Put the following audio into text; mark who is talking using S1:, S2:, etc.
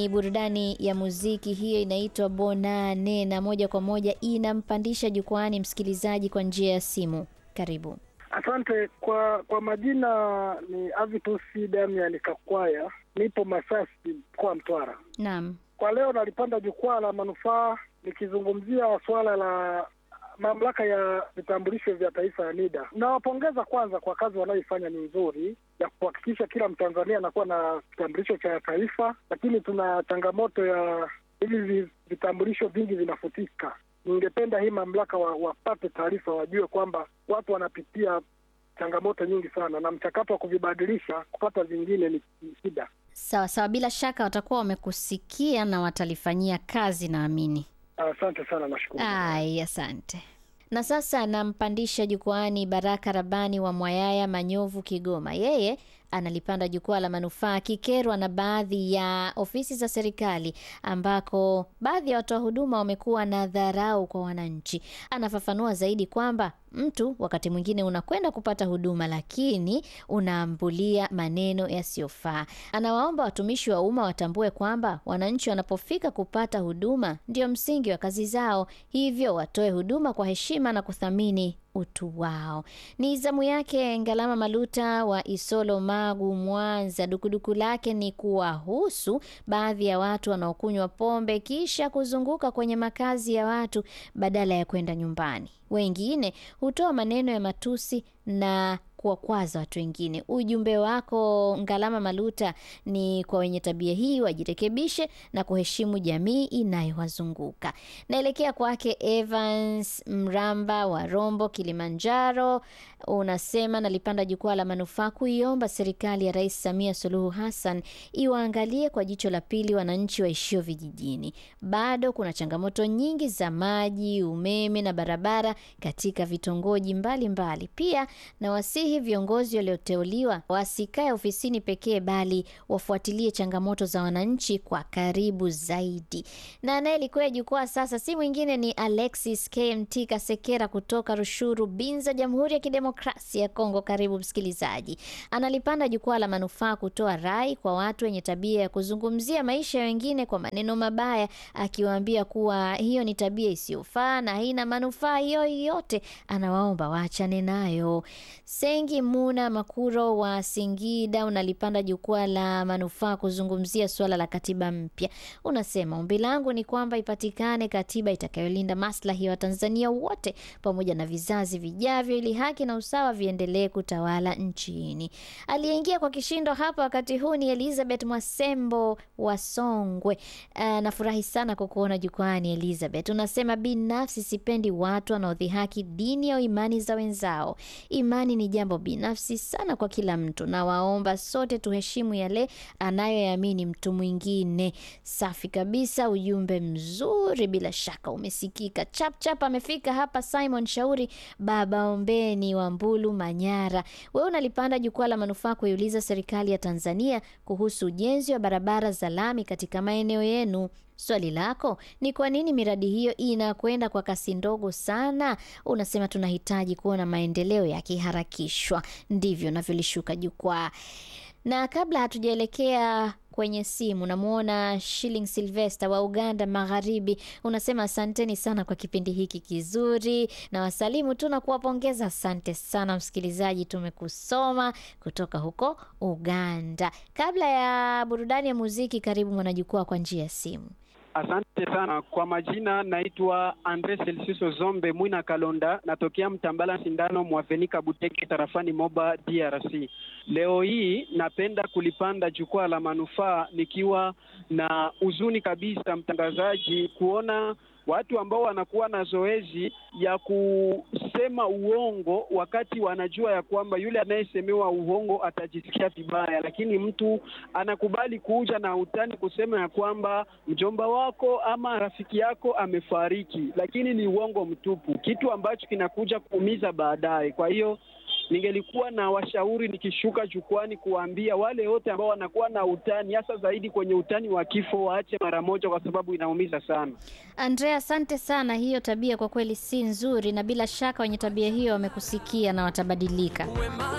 S1: Ni burudani ya muziki hiyo inaitwa Bonane na moja kwa moja inampandisha jukwani msikilizaji kwa njia ya simu. Karibu.
S2: Asante kwa kwa majina ni Avitusi Damian Kakwaya, nipo Masasi, mkoa wa Mtwara.
S1: Naam.
S2: Kwa leo nalipanda jukwaa la manufaa nikizungumzia suala la mamlaka ya vitambulisho vya taifa ya NIDA. Nawapongeza kwanza kwa kazi wanayoifanya, ni nzuri ya kuhakikisha kila Mtanzania anakuwa na kitambulisho cha taifa, lakini tuna changamoto ya hivi vitambulisho vingi vinafutika. Ningependa hii mamlaka wa, wapate taarifa, wajue kwamba watu wanapitia changamoto nyingi sana, na mchakato wa kuvibadilisha kupata vingine ni ni shida.
S1: Sawa sawa, bila shaka watakuwa wamekusikia na watalifanyia kazi naamini.
S2: Asante sana, nashukuru.
S1: Ai, asante. Na sasa nampandisha jukwaani Baraka Rabani wa Mwayaya, Manyovu, Kigoma. Yeye analipanda jukwaa la manufaa akikerwa na baadhi ya ofisi za serikali ambako baadhi ya watoa huduma wamekuwa na dharau kwa wananchi. Anafafanua zaidi kwamba mtu wakati mwingine unakwenda kupata huduma lakini unaambulia maneno yasiyofaa. Anawaomba watumishi wa umma watambue kwamba wananchi wanapofika kupata huduma ndio msingi wa kazi zao, hivyo watoe huduma kwa heshima na kuthamini utu wao. Ni zamu yake Ngalama Maluta wa Isolo, Magu, Mwanza. Dukuduku lake ni kuwahusu baadhi ya watu wanaokunywa pombe kisha kuzunguka kwenye makazi ya watu badala ya kwenda nyumbani. Wengine hutoa maneno ya matusi na kuwakwaza watu wengine. Ujumbe wako Ngalama Maluta ni kwa wenye tabia hii wajirekebishe na kuheshimu jamii inayowazunguka. Naelekea kwake Evans Mramba wa Rombo, Kilimanjaro. Unasema nalipanda jukwaa la manufaa kuiomba serikali ya Rais Samia Suluhu Hassan iwaangalie kwa jicho la pili wananchi waishio vijijini. Bado kuna changamoto nyingi za maji, umeme na barabara katika vitongoji mbalimbali. Pia na wasihi viongozi walioteuliwa wasikae ofisini pekee, bali wafuatilie changamoto za wananchi kwa karibu zaidi. Na anayelikwea jukwaa sasa si mwingine ni Alexis KMT Kasekera kutoka Rushuru, Binza, Jamhuri ya Kidemokrasia ya Kongo. Karibu msikilizaji. Analipanda jukwaa la manufaa kutoa rai kwa watu wenye tabia ya kuzungumzia maisha ya wengine kwa maneno mabaya, akiwaambia kuwa hiyo ni tabia isiyofaa na haina manufaa yoyote. Anawaomba waachane nayo. Sengi Muna Makuro wa Singida unalipanda jukwaa la manufaa kuzungumzia suala la katiba mpya. Unasema ombi langu ni kwamba ipatikane katiba itakayolinda maslahi ya Watanzania wote pamoja na vizazi vijavyo, ili haki na usawa viendelee kutawala nchini. Aliyeingia kwa kishindo hapa wakati huu ni Elizabeth Mwasembo wa Songwe. Uh, nafurahi sana kukuona jukwani Elizabeth. Unasema binafsi sipendi watu wanaodhihaki dini au imani za wenzao. Imani ni jambo binafsi sana kwa kila mtu, na waomba sote tuheshimu yale anayoyaamini mtu mwingine. Safi kabisa, ujumbe mzuri, bila shaka umesikika. Chap chap amefika hapa Simon Shauri baba ombeni wa Mbulu, Manyara. Wewe unalipanda jukwaa la manufaa kuiuliza serikali ya Tanzania kuhusu ujenzi wa barabara za lami katika maeneo yenu. Swali lako ni kwa nini miradi hiyo inakwenda kwa kasi ndogo sana? Unasema tunahitaji kuona maendeleo yakiharakishwa. Ndivyo navyolishuka jukwaa. Na kabla hatujaelekea kwenye simu, namwona Shilling Silvester wa Uganda Magharibi. Unasema asanteni sana kwa kipindi hiki kizuri, na wasalimu tu na kuwapongeza. Asante sana msikilizaji, tumekusoma kutoka huko Uganda. Kabla ya burudani ya muziki, karibu mwanajukwaa kwa njia ya simu.
S3: Asante sana kwa majina, naitwa Andre Selsiso Zombe Mwina Kalonda, natokea Mtambala Sindano Mwavenika Buteke tarafani Moba DRC. Leo hii napenda kulipanda jukwaa la manufaa nikiwa na huzuni kabisa, mtangazaji, kuona watu ambao wanakuwa na zoezi ya kusema uongo wakati wanajua ya kwamba yule anayesemewa uongo atajisikia vibaya, lakini mtu anakubali kuja na utani kusema ya kwamba mjomba wako ama rafiki yako amefariki, lakini ni uongo mtupu, kitu ambacho kinakuja kuumiza baadaye. Kwa hiyo ningelikuwa na washauri nikishuka jukwani kuwaambia wale wote ambao wanakuwa na utani, hasa zaidi kwenye utani wa kifo, waache mara moja, kwa sababu inaumiza sana.
S1: Andrea, asante sana. Hiyo tabia kwa kweli si nzuri, na bila shaka wenye tabia hiyo wamekusikia na watabadilika.